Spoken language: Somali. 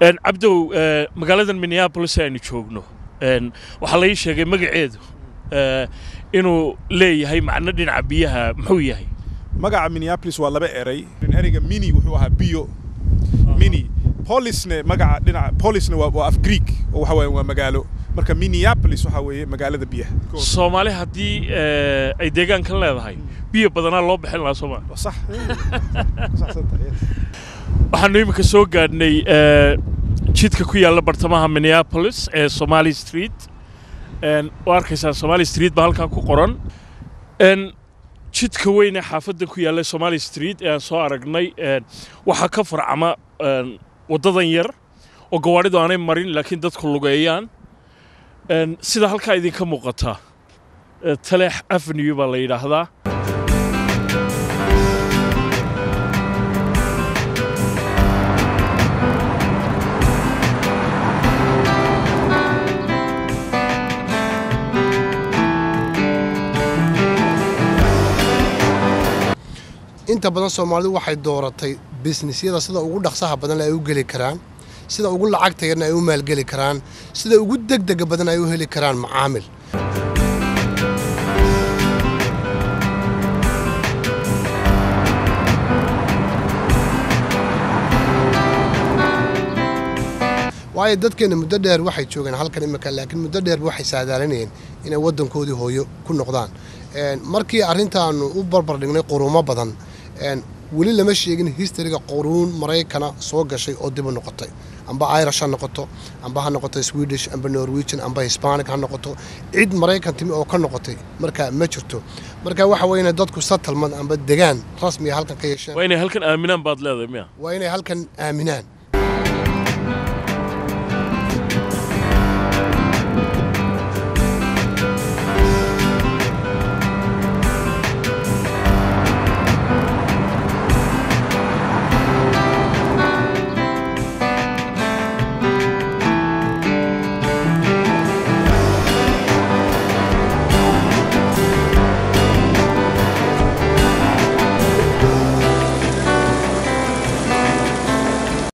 cabdow magaaladan minneabolis aynu joogno waxaa la ii sheegay magaceedu inuu leeyahay macno dhinaca biyaha muxuu yahay magaca minneapolis waa laba eray ereyga mini wuxuu ahaa biyo mini polisne magaca dhinaca polisne waa waa af greek oo waxa weeye waa magaalo marka minneapolis waxa weeye magaalada biyaha soomaali haddii ay deegaankan leedahay biyo badanaa loo bixin lahaa sooma Waa sax saxsan tahay waxaanu iminka soo gaadhnay jidka ku yaalla bartamaha minneapolis ee somali street oo arkaysaa somali street baa halkaa ku qoran jidka weyn ee xaafadda ku yaalla somali street ee aan soo aragnay waxaa ka farcama waddadan yar oo gawaadhidu aanay marin laakiin dadku lugeeyaan sida halkaa idinka muuqata taleex avenue baa la yidhaahdaa inta badan soomaalidu waxay dooratay bisnisyada sida ugu dhaqsaha badan ay u geli karaan sida ugu lacagta yarna ay u maalgeli karaan sida ugu degdega badan ay u heli karaan macaamil waayo dadkeenna muddo dheer waxay joogeen halkan imika laakiin muddo dheerba waxay saadaalinayeen inay waddankoodii hooyo ku noqdaan markii arrintaanu u barbar dhignay quruumo badan weli lama sheegin histariga quruun maraykana soo gashay oo dib u noqotay amba irish ha noqoto amba ha noqoto swedish amba norwegian amba hispanic ha noqoto cid maraykan timi oo ka noqotay marka ma jirto marka waxa weeye inay dadku settlement amba degaan rasmiga halkan ka yeesheen waa inay halkan aaminaan baad leedahay miya waa inay halkan aaminaan